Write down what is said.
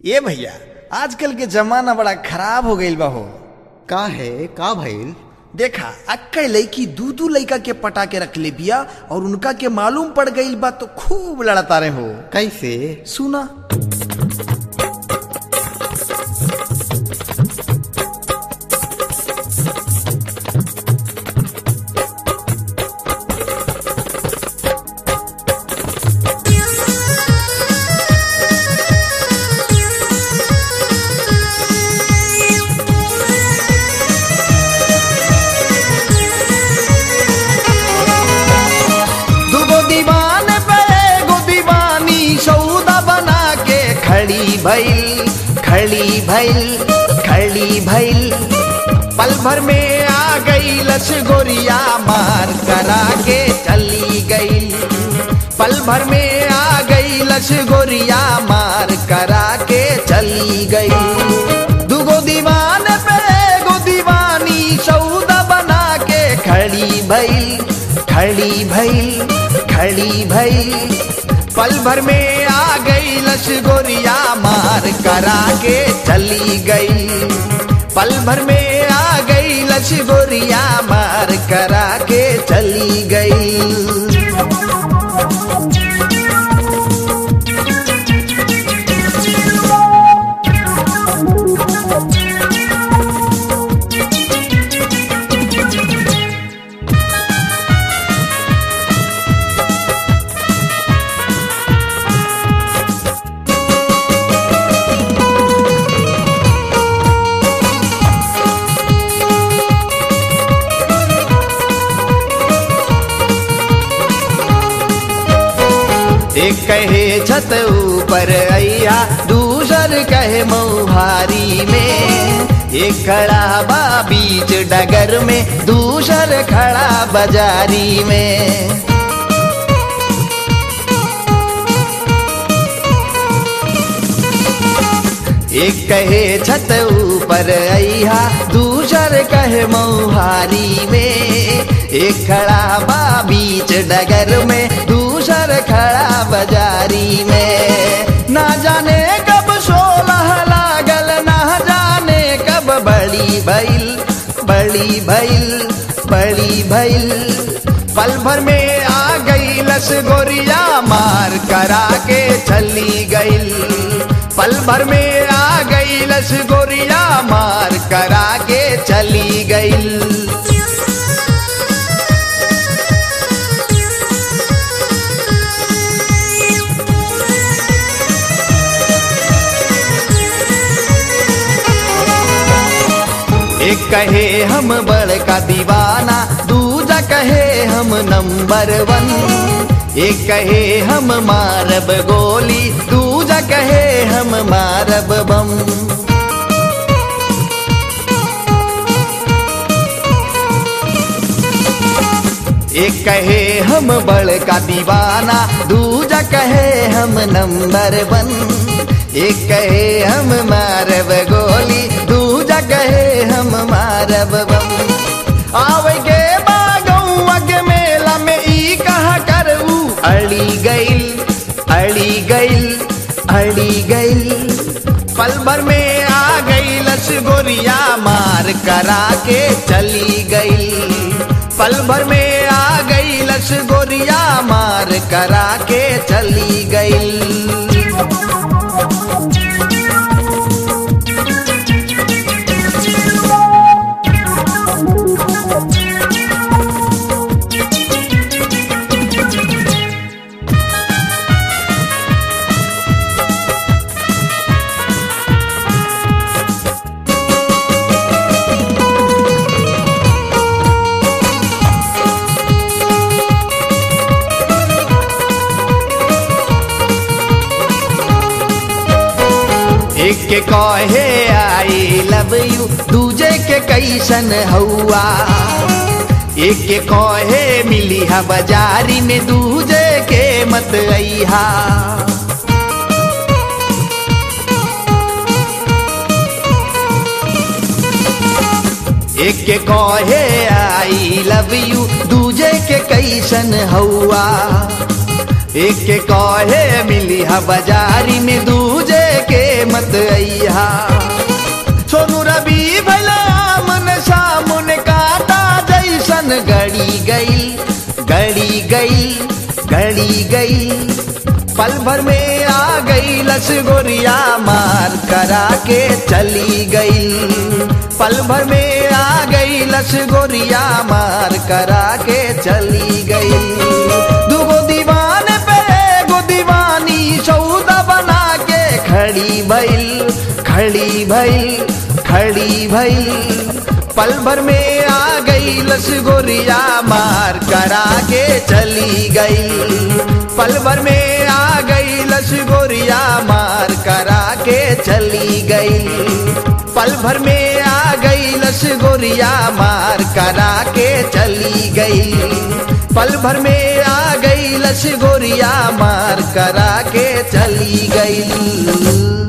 ए भैया आजकल के जमाना बड़ा खराब हो गईल बा हो का है का भइल देखा अक्का लड़की दू दू लड़का के पटा के रख ले बिया और उनका के मालूम पड़ गईल बा तो खूब लड़ता रहे हो कैसे सुना दुगो दीवान पे एगो दीवानी सौदा बना के खड़ी भइल खड़ी भइल खड़ी भइल पल भर में आ गई लस गोरिया मार करा के चली गई पल भर में आ गई लस गोरिया मार करा के चली गई दुगो दीवान पे एगो दीवानी सौदा बना के खड़ी भइल खड़ी भइल खड़ी भइल पल भर में आ गई लश गोरिया मार करा के चली गई पल भर में आ गई लश गोरिया मार करा के चली गई एक कहे छत ऊपर अया दूसर कहे मऊहारी में एक खड़ा बा बीच डगर में दूसर खड़ा बाजारी में एक कहे छत ऊपर अया दूसर कहे मऊहारी में एक खड़ा बा बीच डगर में दूसर खड़ा बाजारी में ना जाने कब सोलह लागल ना जाने कब बड़ी भइल बड़ी भइल बड़ी भइल पल भर में आ गई लस गोरिया मार करा के चली गई पल भर में आ गई लस गोरिया मार करा के चली गई एक कहे हम बड़का दीवाना दूजा कहे हम नंबर वन एक कहे हम मारब गोली दूजा कहे हम मारब बम एक कहे हम बड़का दीवाना दूजा कहे हम नंबर वन एक कहे हम मारब गोली दूजा कहे हम मारब बम आवे के बागौआ के मेला में ई कहा करू अड़ी गइल अड़ी गइल अड़ी गइल पल भर में आ गई लस गोरिया मार करा के चली गई पल भर में आ गई लस गोरिया मार करा के चली गई एक के कहे आई लव यू दूजे के कैसन हौआ एक के कहे मिली हा बाजारी में दूजे के मत अइहा एक के कहे आई लव यू दूजे के कैसन हौआ एक के कहे मिली हा बाजारी में दूजे के मत चली गई पल भर में आ गई लस गोरिया मार करा के चली गई पल भर में आ गई लस गोरिया मार करा के चली गई दुगो दीवान पे एगो दीवानी सौदा बना के खड़ी भइल खड़ी भइल खड़ी भइल पल भर में आ गई लस गोरिया मार करा के चली गई पल भर में आ गई लस गोरिया मार करा के चली गई पल भर में आ गई लस गोरिया मार करा के चली गई पल भर में आ गई लस गोरिया मार करा के चली गई